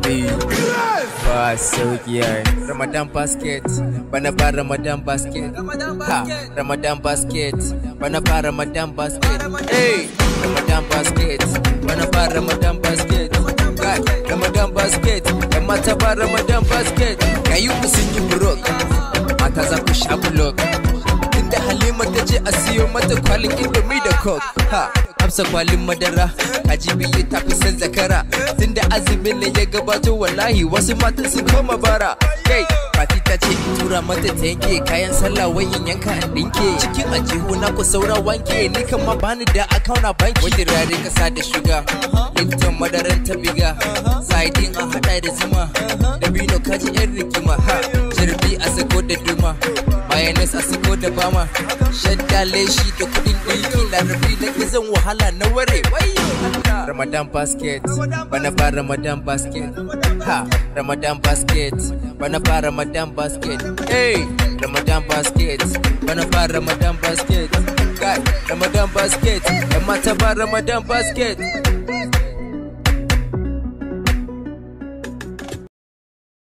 Eh, ba sauki yayi Ramadan basket bana ba Ramadan basket ha Ramadan basket bana ba Ramadan basket eh Ramadan basket bana ba Ramadan basket Kai, Ramadan basket yan mata ba Ramadan basket kayi ku sun yi brok mata za ku sha blok inda Halima ta ce a siyo mata kwalin indomie da coke ha Hafsa kwalin madara kaji biyu ta fi san zakara tunda azumin ne ya gabato wallahi wasu matan sun koma bara kai Fati ta ce in tura mata ta yanke kayan sallah wai in yanka an dinke cikin ajihu na ku saura wanke ni kan ma bani da akauna banki wani rare kasa da shuga Lipton madaran ta biga Saidin a hada da zuma da bino kaji yan rigima ha Jirbi a sako da duma Mayonnaise a sako da bama Shadda leshi da kudin ɗinki larabi na gizon wahala na ware wayo Ramadan basket bana ba Ramadan basket ha Ramadan basket bana ba Ramadan basket hey Ramadan basket bana ba Ramadan basket kai Ramadan basket yan mata ba Ramadan basket